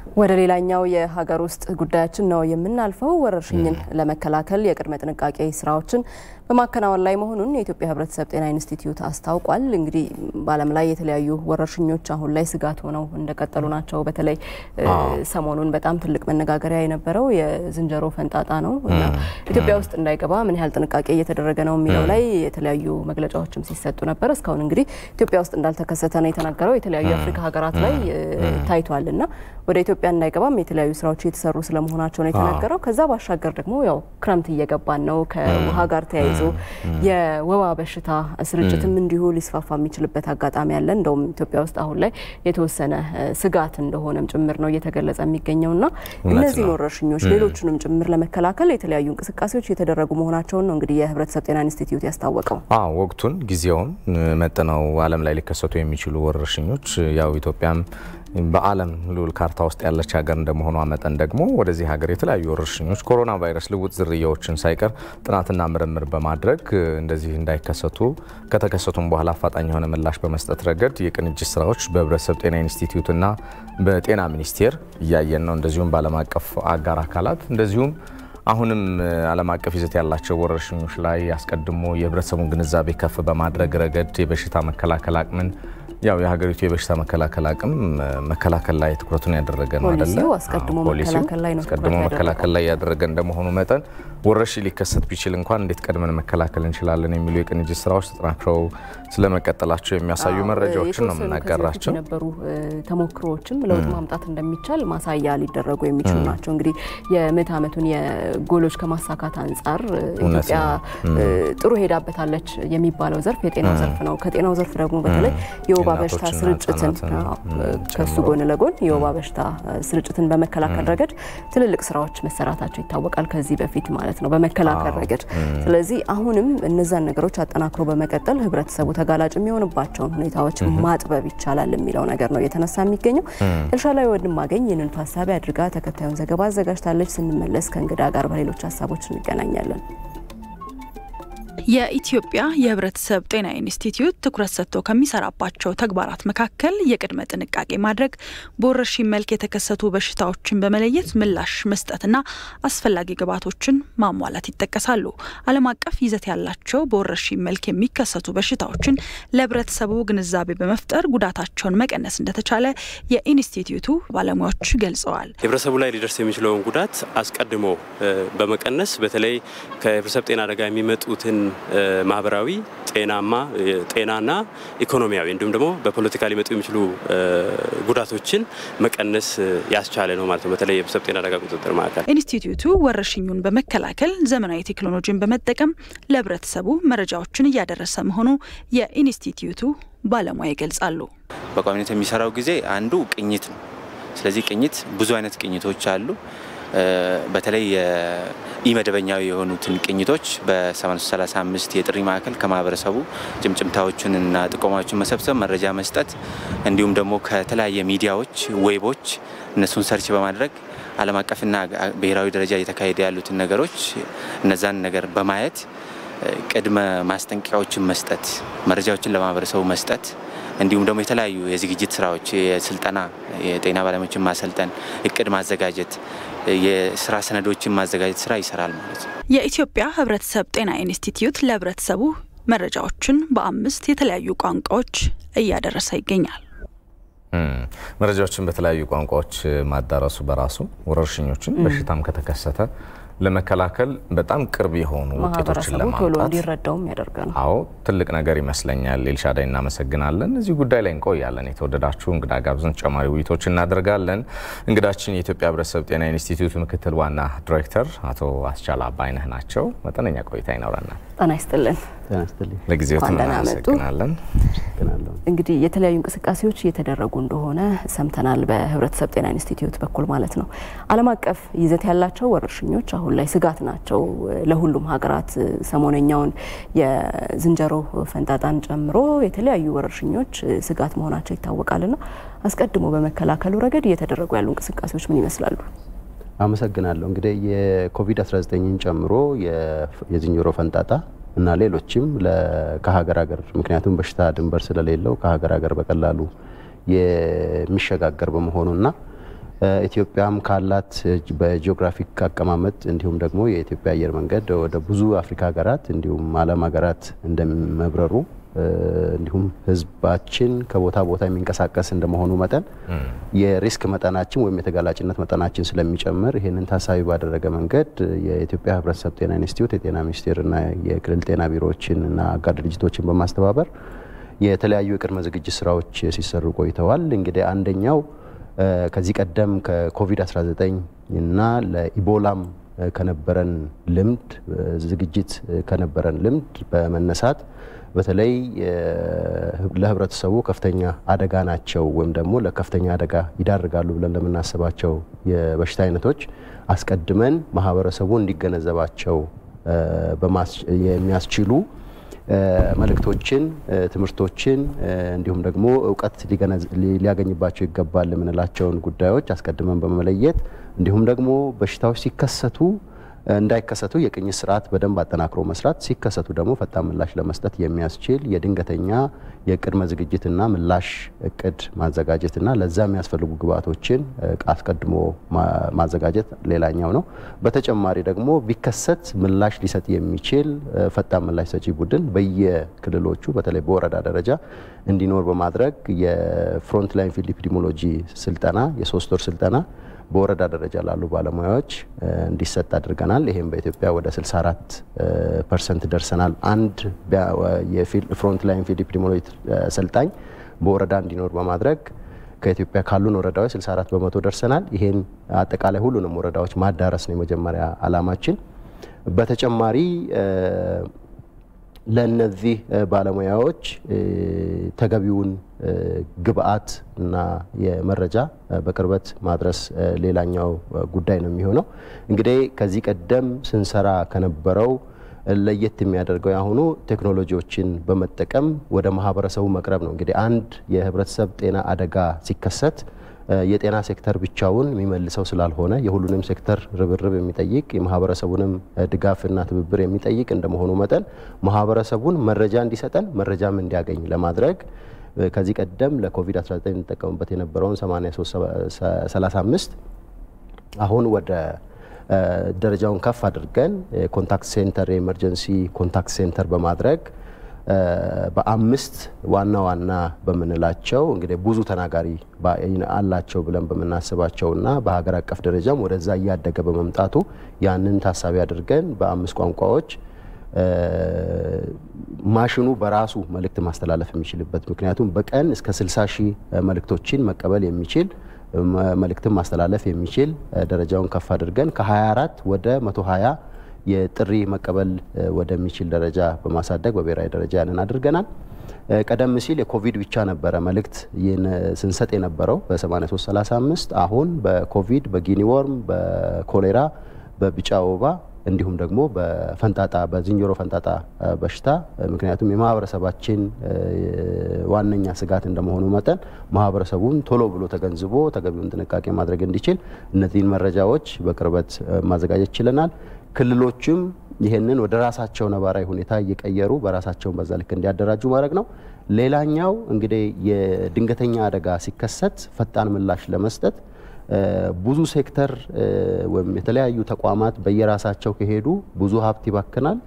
ወደ ሌላኛው የሀገር ውስጥ ጉዳያችን ነው የምናልፈው። ወረርሽኝን ለመከላከል የቅድመ ጥንቃቄ ስራዎችን በማከናወን ላይ መሆኑን የኢትዮጵያ ሕብረተሰብ ጤና ኢንስቲትዩት አስታውቋል። እንግዲህ በዓለም ላይ የተለያዩ ወረርሽኞች አሁን ላይ ስጋት ሆነው እንደቀጠሉ ናቸው። በተለይ ሰሞኑን በጣም ትልቅ መነጋገሪያ የነበረው የዝንጀሮ ፈንጣጣ ነው እና ኢትዮጵያ ውስጥ እንዳይገባ ምን ያህል ጥንቃቄ እየተደረገ ነው የሚለው ላይ የተለያዩ መግለጫዎችም ሲሰጡ ነበር። እስካሁን እንግዲህ ኢትዮጵያ ውስጥ እንዳልተከሰተ ነው የተናገረው። የተለያዩ የአፍሪካ ሀገራት ላይ ታይቷል እና ወደ ኢትዮጵያ እንዳይገባም የተለያዩ ስራዎች እየተሰሩ ስለመሆናቸው ነው የተናገረው። ከዛ ባሻገር ደግሞ ያው ክረምት እየገባን ነው። ከውሃ ጋር ተያይዞ የወባ በሽታ ስርጭትም እንዲሁ ሊስፋፋ የሚችልበት አጋጣሚ አለ። እንደውም ኢትዮጵያ ውስጥ አሁን ላይ የተወሰነ ስጋት እንደሆነም ጭምር ነው እየተገለጸ የሚገኘው እና እነዚህን ወረርሽኞች ሌሎቹንም ጭምር ለመከላከል የተለያዩ እንቅስቃሴዎች እየተደረጉ መሆናቸውን ነው እንግዲህ የህብረተሰብ ጤና ኢንስቲትዩት ያስታወቀው። ወቅቱን ጊዜውን መጥነው ዓለም ላይ ሊከሰቱ የሚችሉ ወረርሽኞች ያው ኢትዮጵያም በዓለም ልዑል ካርታ ውስጥ ያለች ሀገር እንደመሆኗ መጠን ደግሞ ወደዚህ ሀገር የተለያዩ ወረርሽኞች ኮሮና ቫይረስ ልውጥ ዝርያዎችን ሳይቀር ጥናትና ምርምር በማድረግ እንደዚህ እንዳይከሰቱ ከተከሰቱም በኋላ አፋጣኝ የሆነ ምላሽ በመስጠት ረገድ የቅንጅት ስራዎች በህብረተሰብ ጤና ኢንስቲትዩትና በጤና ሚኒስቴር እያየን ነው። እንደዚሁም በዓለም አቀፍ አጋር አካላት እንደዚሁም አሁንም ዓለም አቀፍ ይዘት ያላቸው ወረርሽኞች ላይ አስቀድሞ የህብረተሰቡን ግንዛቤ ከፍ በማድረግ ረገድ የበሽታ መከላከል አቅምን ያው የሀገሪቱ የበሽታ መከላከል አቅም መከላከል ላይ ትኩረቱን ያደረገ ነው አይደለ? አስቀድሞ መከላከል ላይ ነው አስቀድሞ መከላከል ላይ ያደረገ እንደመሆኑ መጠን ወረርሽኝ ሊከሰት ቢችል እንኳን እንዴት ቀድመን መከላከል እንችላለን የሚሉ የቅንጅት ስራዎች ተጠናክረው ስለመቀጠላቸው የሚያሳዩ መረጃዎችን ነው የምናጋራቸው። የነበሩ ተሞክሮዎችም ለውጥ ማምጣት እንደሚቻል ማሳያ ሊደረጉ የሚችሉ ናቸው። እንግዲህ የምዕተ ዓመቱን የጎሎች ከማሳካት አንጻር ኢትዮጵያ ጥሩ ሄዳበታለች የሚባለው ዘርፍ የጤናው ዘርፍ ነው። ከጤናው ዘርፍ ደግሞ በተለይ የወባ በሽታ ስርጭትን ከሱ ጎን ለጎን የወባ በሽታ ስርጭትን በመከላከል ረገድ ትልልቅ ስራዎች መሰራታቸው ይታወቃል። ከዚህ በፊት ማለት ነው በመከላከል ረገድ። ስለዚህ አሁንም እነዛን ነገሮች አጠናክሮ በመቀጠል ህብረተሰቡ ተጋላጭ የሚሆንባቸውን ሁኔታዎች ማጥበብ ይቻላል የሚለው ነገር ነው እየተነሳ የሚገኘው። ኤልሻዳይ ወንድማገኝ ይህንን ታሳቢ አድርጋ ተከታዩን ዘገባ አዘጋጅታለች። ስንመለስ ከእንግዳ ጋር በሌሎች ሀሳቦች እንገናኛለን። የኢትዮጵያ የህብረተሰብ ጤና ኢንስቲትዩት ትኩረት ሰጥቶ ከሚሰራባቸው ተግባራት መካከል የቅድመ ጥንቃቄ ማድረግ፣ በወረርሽኝ መልክ የተከሰቱ በሽታዎችን በመለየት ምላሽ መስጠትና አስፈላጊ ግብዓቶችን ማሟላት ይጠቀሳሉ። ዓለም አቀፍ ይዘት ያላቸው በወረርሽኝ መልክ የሚከሰቱ በሽታዎችን ለህብረተሰቡ ግንዛቤ በመፍጠር ጉዳታቸውን መቀነስ እንደተቻለ የኢንስቲትዩቱ ባለሙያዎች ገልጸዋል። ህብረተሰቡ ላይ ሊደርስ የሚችለውን ጉዳት አስቀድሞ በመቀነስ በተለይ ከህብረተሰብ ጤና አደጋ የሚመጡትን ማህበራዊ ጤናማ ጤናና ኢኮኖሚያዊ እንዲሁም ደግሞ በፖለቲካ ሊመጡ የሚችሉ ጉዳቶችን መቀነስ ያስቻለ ነው ማለት ነው። በተለይ የህብረተሰብ ጤና አደጋ ቁጥጥር ማዕከል ኢንስቲትዩቱ ወረርሽኙን በመከላከል ዘመናዊ ቴክኖሎጂን በመጠቀም ለህብረተሰቡ መረጃዎችን እያደረሰ መሆኑ የኢንስቲትዩቱ ባለሙያ ይገልጻሉ። በቋሚነት የሚሰራው ጊዜ አንዱ ቅኝት ነው። ስለዚህ ቅኝት ብዙ አይነት ቅኝቶች አሉ። በተለይ ኢመደበኛዊ የሆኑትን ቅኝቶች በ835 የጥሪ ማዕከል ከማህበረሰቡ ጭምጭምታዎችን እና ጥቆማዎችን መሰብሰብ፣ መረጃ መስጠት እንዲሁም ደግሞ ከተለያየ ሚዲያዎች፣ ዌቦች እነሱን ሰርች በማድረግ ዓለም አቀፍና ብሔራዊ ደረጃ እየተካሄደ ያሉትን ነገሮች እነዛን ነገር በማየት ቅድመ ማስጠንቀቂያዎችን መስጠት፣ መረጃዎችን ለማህበረሰቡ መስጠት እንዲሁም ደግሞ የተለያዩ የዝግጅት ስራዎች የስልጠና የጤና ባለሙያዎችን ማሰልጠን፣ እቅድ ማዘጋጀት፣ የስራ ሰነዶችን ማዘጋጀት ስራ ይሰራል ማለት ነው። የኢትዮጵያ ሕብረተሰብ ጤና ኢንስቲትዩት ለሕብረተሰቡ መረጃዎችን በአምስት የተለያዩ ቋንቋዎች እያደረሰ ይገኛል። መረጃዎችን በተለያዩ ቋንቋዎች ማዳረሱ በራሱ ወረርሽኞችን በሽታም ከተከሰተ ለመከላከል በጣም ቅርብ የሆኑ ውጤቶችን ቶሎ ለማምጣት እንዲረዳውም ያደርጋል። አዎ ትልቅ ነገር ይመስለኛል። ኤልሻዳይ እናመሰግናለን። እዚህ ጉዳይ ላይ እንቆያለን። የተወደዳችሁ እንግዳ ጋብዘን ተጨማሪ ውይይቶች እናደርጋለን። እንግዳችን የኢትዮጵያ ሕብረተሰብ ጤና ኢንስቲትዩት ምክትል ዋና ዲሬክተር አቶ አስቻላ አባይነህ ናቸው። መጠነኛ ቆይታ ይኖረናል። ጤና ይስጥልን። ለጊዜው እንኳን ደህና መጡ። እናመሰግናለን። እንግዲህ የተለያዩ እንቅስቃሴዎች እየተደረጉ እንደሆነ ሰምተናል። በህብረተሰብ ጤና ኢንስቲትዩት በኩል ማለት ነው። ዓለም አቀፍ ይዘት ያላቸው ወረርሽኞች አሁን ላይ ስጋት ናቸው ለሁሉም ሀገራት። ሰሞነኛውን የዝንጀሮ ፈንጣጣን ጨምሮ የተለያዩ ወረርሽኞች ስጋት መሆናቸው ይታወቃልና አስቀድሞ በመከላከሉ ረገድ እየተደረጉ ያሉ እንቅስቃሴዎች ምን ይመስላሉ? አመሰግናለሁ። እንግዲህ የኮቪድ-19ን ጨምሮ የዝንጀሮ ፈንጣጣ እና ሌሎችም ከሀገር ሀገር ምክንያቱም በሽታ ድንበር ስለሌለው ከሀገር ሀገር በቀላሉ የሚሸጋገር በመሆኑና ኢትዮጵያም ካላት በጂኦግራፊክ አቀማመጥ እንዲሁም ደግሞ የኢትዮጵያ አየር መንገድ ወደ ብዙ አፍሪካ ሀገራት እንዲሁም ዓለም ሀገራት እንደመብረሩ እንዲሁም ሕዝባችን ከቦታ ቦታ የሚንቀሳቀስ እንደመሆኑ መጠን የሪስክ መጠናችን ወይም የተጋላጭነት መጠናችን ስለሚጨምር ይህንን ታሳቢ ባደረገ መንገድ የኢትዮጵያ ሕብረተሰብ ጤና ኢንስቲትዩት የጤና ሚኒስቴርና የክልል ጤና ቢሮዎችን እና አጋር ድርጅቶችን በማስተባበር የተለያዩ የቅድመ ዝግጅት ስራዎች ሲሰሩ ቆይተዋል። እንግዲህ አንደኛው ከዚህ ቀደም ከኮቪድ-19 እና ለኢቦላም ከነበረን ልምድ ዝግጅት ከነበረን ልምድ በመነሳት በተለይ ለህብረተሰቡ ከፍተኛ አደጋ ናቸው ወይም ደግሞ ለከፍተኛ አደጋ ይዳርጋሉ ብለን ለምናስባቸው የበሽታ አይነቶች አስቀድመን ማህበረሰቡ እንዲገነዘባቸው የሚያስችሉ መልእክቶችን፣ ትምህርቶችን እንዲሁም ደግሞ እውቀት ሊያገኝባቸው ይገባል የምንላቸውን ጉዳዮች አስቀድመን በመለየት እንዲሁም ደግሞ በሽታዎች ሲከሰቱ እንዳይከሰቱ የቅኝት ስርዓት በደንብ አጠናክሮ መስራት፣ ሲከሰቱ ደግሞ ፈጣን ምላሽ ለመስጠት የሚያስችል የድንገተኛ የቅድመ ዝግጅትና ምላሽ እቅድ ማዘጋጀትና ለዛ የሚያስፈልጉ ግብዓቶችን አስቀድሞ ማዘጋጀት ሌላኛው ነው። በተጨማሪ ደግሞ ቢከሰት ምላሽ ሊሰጥ የሚችል ፈጣን ምላሽ ሰጪ ቡድን በየክልሎቹ በተለይ በወረዳ ደረጃ እንዲኖር በማድረግ የፍሮንት ላይን ፊልድ ኢፒዲሞሎጂ ስልጠና የሶስት ወር ስልጠና በወረዳ ደረጃ ላሉ ባለሙያዎች እንዲሰጥ አድርገናል። ይህም በኢትዮጵያ ወደ 64 ፐርሰንት ደርሰናል። አንድ የፍሮንት ላይን ፊልድ ኢፒዲሞሎጂ ሰልጣኝ በወረዳ እንዲኖር በማድረግ ከኢትዮጵያ ካሉን ወረዳዎች 64 በመቶ ደርሰናል። ይሄን አጠቃላይ ሁሉንም ወረዳዎች ማዳረስ ነው የመጀመሪያ ዓላማችን። በተጨማሪ ለእነዚህ ባለሙያዎች ተገቢውን ግብአት እና የመረጃ በቅርበት ማድረስ ሌላኛው ጉዳይ ነው የሚሆነው። እንግዲህ ከዚህ ቀደም ስንሰራ ከነበረው ለየት የሚያደርገው ያሁኑ ቴክኖሎጂዎችን በመጠቀም ወደ ማህበረሰቡ መቅረብ ነው። እንግዲህ አንድ የህብረተሰብ ጤና አደጋ ሲከሰት የጤና ሴክተር ብቻውን የሚመልሰው ስላልሆነ የሁሉንም ሴክተር ርብርብ የሚጠይቅ የማህበረሰቡንም ድጋፍና ትብብር የሚጠይቅ እንደመሆኑ መጠን ማህበረሰቡን መረጃ እንዲሰጠን መረጃም እንዲያገኝ ለማድረግ ከዚህ ቀደም ለኮቪድ-19 እንጠቀምበት የነበረውን 8335 አሁን ወደ ደረጃውን ከፍ አድርገን ኮንታክት ሴንተር የኤመርጀንሲ ኮንታክት ሴንተር በማድረግ በአምስት ዋና ዋና በምንላቸው እንግዲህ ብዙ ተናጋሪ አላቸው ብለን በምናስባቸውና በሀገር አቀፍ ደረጃም ወደዛ እያደገ በመምጣቱ ያንን ታሳቢ አድርገን በአምስት ቋንቋዎች ማሽኑ በራሱ መልእክት ማስተላለፍ የሚችልበት ምክንያቱም በቀን እስከ 60 ሺህ መልእክቶችን መቀበል የሚችል መልእክትን ማስተላለፍ የሚችል ደረጃውን ከፍ አድርገን ከ24 ወደ 120 የጥሪ መቀበል ወደሚችል ደረጃ በማሳደግ በብሔራዊ ደረጃ ያንን አድርገናል። ቀደም ሲል የኮቪድ ብቻ ነበረ መልእክት ስንሰጥ የነበረው በ8335 አሁን በኮቪድ በጊኒ ወርም በኮሌራ በቢጫ ወባ እንዲሁም ደግሞ በፈንጣጣ በዝንጀሮ ፈንጣጣ በሽታ ምክንያቱም የማህበረሰባችን ዋነኛ ስጋት እንደመሆኑ መጠን ማህበረሰቡን ቶሎ ብሎ ተገንዝቦ ተገቢውን ጥንቃቄ ማድረግ እንዲችል እነዚህን መረጃዎች በቅርበት ማዘጋጀት ችለናል። ክልሎችም ይህንን ወደ ራሳቸው ነባራዊ ሁኔታ እየቀየሩ በራሳቸውን በዛ ልክ እንዲያደራጁ ማድረግ ነው። ሌላኛው እንግዲህ የድንገተኛ አደጋ ሲከሰት ፈጣን ምላሽ ለመስጠት ብዙ ሴክተር ወይም የተለያዩ ተቋማት በየራሳቸው ከሄዱ ብዙ ሀብት ይባክናል፣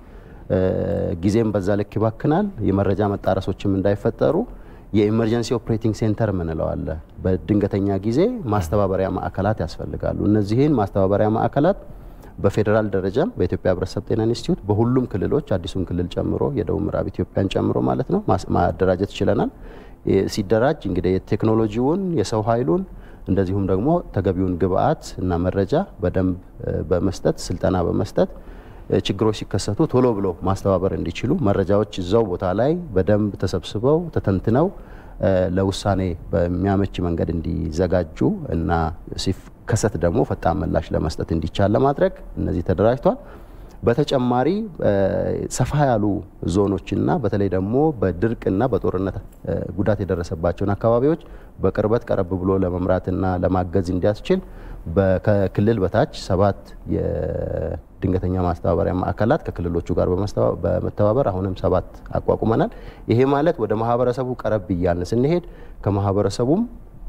ጊዜም በዛ ልክ ይባክናል። የመረጃ መጣረሶችም እንዳይፈጠሩ የኢመርጀንሲ ኦፕሬቲንግ ሴንተር ምንለው አለ። በድንገተኛ ጊዜ ማስተባበሪያ ማዕከላት ያስፈልጋሉ። እነዚህን ማስተባበሪያ ማዕከላት በፌዴራል ደረጃም በኢትዮጵያ ሕብረተሰብ ጤና ኢንስቲትዩት በሁሉም ክልሎች አዲሱን ክልል ጨምሮ የደቡብ ምዕራብ ኢትዮጵያን ጨምሮ ማለት ነው ማደራጀት ችለናል። ሲደራጅ እንግዲህ የቴክኖሎጂውን የሰው ኃይሉን እንደዚሁም ደግሞ ተገቢውን ግብአት እና መረጃ በደንብ በመስጠት ስልጠና በመስጠት ችግሮች ሲከሰቱ ቶሎ ብሎ ማስተባበር እንዲችሉ መረጃዎች እዛው ቦታ ላይ በደንብ ተሰብስበው ተተንትነው ለውሳኔ በሚያመች መንገድ እንዲዘጋጁ እና ሲከሰት ደግሞ ፈጣን ምላሽ ለመስጠት እንዲቻል ለማድረግ እነዚህ ተደራጅቷል። በተጨማሪ ሰፋ ያሉ ዞኖችና በተለይ ደግሞ በድርቅና በጦርነት ጉዳት የደረሰባቸውን አካባቢዎች በቅርበት ቀረብ ብሎ ለመምራትና ለማገዝ እንዲያስችል ከክልል በታች ሰባት የድንገተኛ ማስተባበሪያ ማዕከላት ከክልሎቹ ጋር በመተባበር አሁንም ሰባት አቋቁመናል። ይሄ ማለት ወደ ማህበረሰቡ ቀረብ እያልን ስንሄድ ከማህበረሰቡም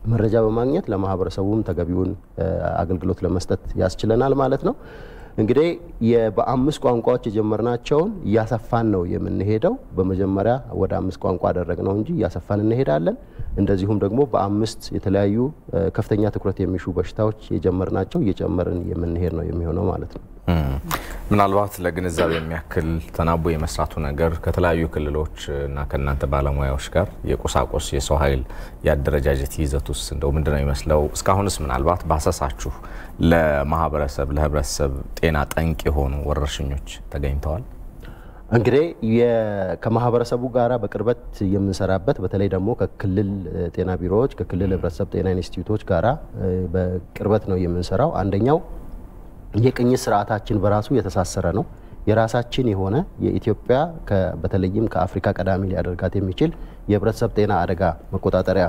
መረጃ በማግኘት ለማህበረሰቡም ተገቢውን አገልግሎት ለመስጠት ያስችለናል ማለት ነው። እንግዲህ በአምስት ቋንቋዎች የጀመርናቸውን እያሰፋን ነው የምንሄደው። በመጀመሪያ ወደ አምስት ቋንቋ አደረግነው እንጂ እያሰፋን እንሄዳለን። እንደዚሁም ደግሞ በአምስት የተለያዩ ከፍተኛ ትኩረት የሚሹ በሽታዎች የጀመርናቸው እየጨመርን የምንሄድ ነው የሚሆነው ማለት ነው። ምናልባት ለግንዛቤ የሚያክል ተናቦ የመስራቱ ነገር ከተለያዩ ክልሎች እና ከእናንተ ባለሙያዎች ጋር የቁሳቁስ የሰው ኃይል የአደረጃጀት ይዘቱስ እንደው ምንድን ነው ይመስለው? እስካሁንስ ምናልባት ባሰሳችሁ ለማህበረሰብ ለህብረተሰብ ጤና ጠንቅ የሆኑ ወረርሽኞች ተገኝተዋል? እንግዲህ ከማህበረሰቡ ጋር በቅርበት የምንሰራበት በተለይ ደግሞ ከክልል ጤና ቢሮዎች ከክልል ህብረተሰብ ጤና ኢንስቲትዩቶች ጋራ በቅርበት ነው የምንሰራው። አንደኛው የቅኝት ስርዓታችን በራሱ የተሳሰረ ነው። የራሳችን የሆነ የኢትዮጵያ በተለይም ከአፍሪካ ቀዳሚ ሊያደርጋት የሚችል የህብረተሰብ ጤና አደጋ መቆጣጠሪያ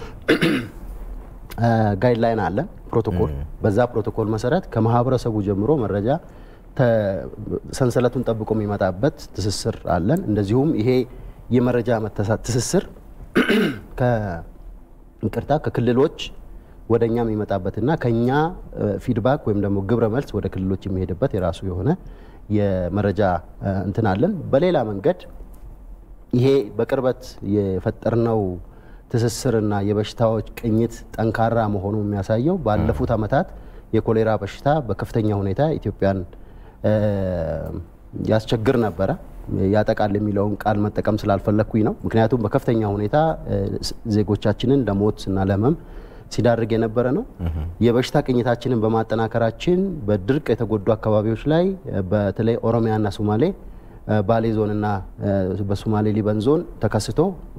ጋይድላይን አለን፣ ፕሮቶኮል። በዛ ፕሮቶኮል መሰረት ከማህበረሰቡ ጀምሮ መረጃ ሰንሰለቱን ጠብቆ የሚመጣበት ትስስር አለን። እንደዚሁም ይሄ የመረጃ ትስስር ይቅርታ ከክልሎች ወደ እኛ የሚመጣበትና ከኛ ፊድባክ ወይም ደግሞ ግብረ መልስ ወደ ክልሎች የሚሄድበት የራሱ የሆነ የመረጃ እንትን አለን። በሌላ መንገድ ይሄ በቅርበት የፈጠርነው ትስስርና የበሽታዎች ቅኝት ጠንካራ መሆኑ የሚያሳየው ባለፉት ዓመታት የኮሌራ በሽታ በከፍተኛ ሁኔታ ኢትዮጵያን ያስቸግር ነበረ። ያጠቃል የሚለውን ቃል መጠቀም ስላልፈለግኩኝ ነው። ምክንያቱም በከፍተኛ ሁኔታ ዜጎቻችንን ለሞት እና ለህመም ሲዳርግ የነበረ ነው። የበሽታ ቅኝታችንን በማጠናከራችን በድርቅ የተጎዱ አካባቢዎች ላይ በተለይ ኦሮሚያና ሶማሌ ባሌ ዞንና በሶማሌ ሊበን ዞን ተከስቶ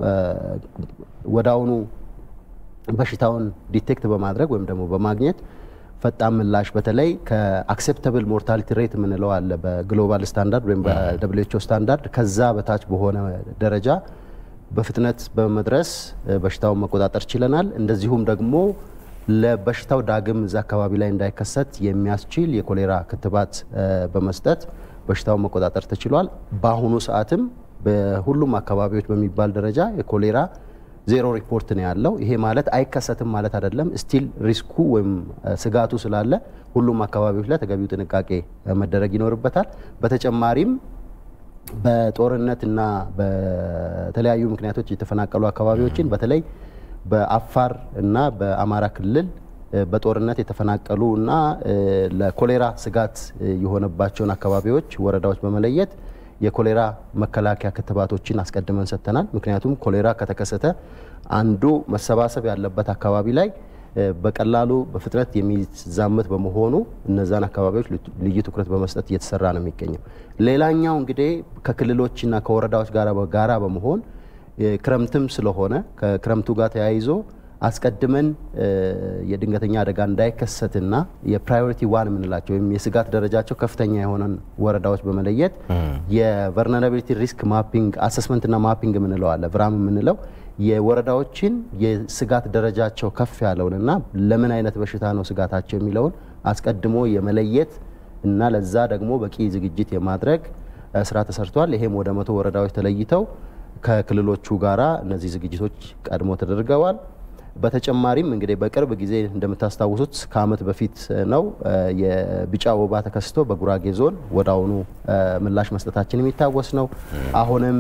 ወዳውኑ በሽታውን ዲቴክት በማድረግ ወይም ደግሞ በማግኘት ፈጣን ምላሽ በተለይ ከአክሴፕተብል ሞርታሊቲ ሬት የምንለው አለ በግሎባል ስታንዳርድ ወይም በደብሊውኤችኦ ስታንዳርድ ከዛ በታች በሆነ ደረጃ በፍጥነት በመድረስ በሽታውን መቆጣጠር ችለናል። እንደዚሁም ደግሞ ለበሽታው ዳግም እዛ አካባቢ ላይ እንዳይከሰት የሚያስችል የኮሌራ ክትባት በመስጠት በሽታውን መቆጣጠር ተችሏል። በአሁኑ ሰዓትም በሁሉም አካባቢዎች በሚባል ደረጃ የኮሌራ ዜሮ ሪፖርት ነው ያለው። ይሄ ማለት አይከሰትም ማለት አይደለም። ስቲል ሪስኩ ወይም ስጋቱ ስላለ ሁሉም አካባቢዎች ላይ ተገቢው ጥንቃቄ መደረግ ይኖርበታል። በተጨማሪም በጦርነትና በተለያዩ ምክንያቶች የተፈናቀሉ አካባቢዎችን በተለይ በአፋር እና በአማራ ክልል በጦርነት የተፈናቀሉ እና ለኮሌራ ስጋት የሆነባቸውን አካባቢዎች፣ ወረዳዎች በመለየት የኮሌራ መከላከያ ክትባቶችን አስቀድመን ሰጥተናል። ምክንያቱም ኮሌራ ከተከሰተ አንዱ መሰባሰብ ያለበት አካባቢ ላይ በቀላሉ በፍጥነት የሚዛመት በመሆኑ እነዛን አካባቢዎች ልዩ ትኩረት በመስጠት እየተሰራ ነው የሚገኘው። ሌላኛው እንግዲህ ከክልሎችና ከወረዳዎች ጋር በጋራ በመሆን ክረምትም ስለሆነ ከክረምቱ ጋር ተያይዞ አስቀድመን የድንገተኛ አደጋ እንዳይከሰትና የፕራዮሪቲ ዋን የምንላቸው ወይም የስጋት ደረጃቸው ከፍተኛ የሆነን ወረዳዎች በመለየት የቨርነራቢሊቲ ሪስክ ማፒንግ አሰስመንትና ማፒንግ የምንለው አለ ቭራም የምንለው የወረዳዎችን የስጋት ደረጃቸው ከፍ ያለውንና ለምን አይነት በሽታ ነው ስጋታቸው የሚለውን አስቀድሞ የመለየት እና ለዛ ደግሞ በቂ ዝግጅት የማድረግ ስራ ተሰርቷል። ይሄም ወደ መቶ ወረዳዎች ተለይተው ከክልሎቹ ጋራ እነዚህ ዝግጅቶች ቀድሞ ተደርገዋል። በተጨማሪም እንግዲህ በቅርብ ጊዜ እንደምታስታውሱት ከዓመት በፊት ነው የቢጫ ወባ ተከስቶ በጉራጌ ዞን ወደ አሁኑ ምላሽ መስጠታችን የሚታወስ ነው። አሁንም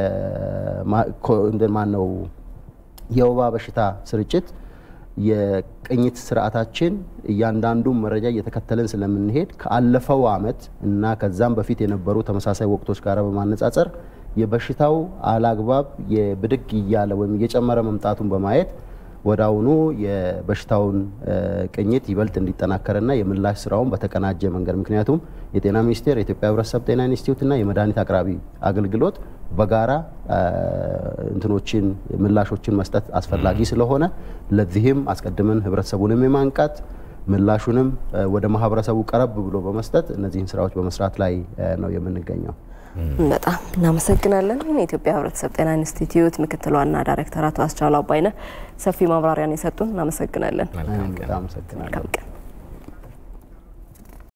ማን ነው የወባ በሽታ ስርጭት የቅኝት ስርዓታችን እያንዳንዱ መረጃ እየተከተልን ስለምንሄድ ከአለፈው ዓመት እና ከዛም በፊት የነበሩ ተመሳሳይ ወቅቶች ጋር በማነጻጸር የበሽታው አላግባብ የብድግ እያለ ወይም እየጨመረ መምጣቱን በማየት ወደ አሁኑ የበሽታውን ቅኝት ይበልጥ እንዲጠናከርና የምላሽ ስራውን በተቀናጀ መንገድ ምክንያቱም የጤና ሚኒስቴር፣ የኢትዮጵያ ሕብረተሰብ ጤና ኢንስቲትዩትና የመድኃኒት አቅራቢ አገልግሎት በጋራ እንትኖችን ምላሾችን መስጠት አስፈላጊ ስለሆነ ለዚህም አስቀድመን ሕብረተሰቡንም የማንቃት ምላሹንም ወደ ማህበረሰቡ ቀረብ ብሎ በመስጠት እነዚህን ስራዎች በመስራት ላይ ነው የምንገኘው። በጣም እናመሰግናለን። የኢትዮጵያ ሕብረተሰብ ጤና ኢንስቲትዩት ምክትል ዋና ዳይሬክተር አቶ አስቻሉ አባይነህ ሰፊ ማብራሪያን የሰጡን እናመሰግናለን። አመሰግናለሁ።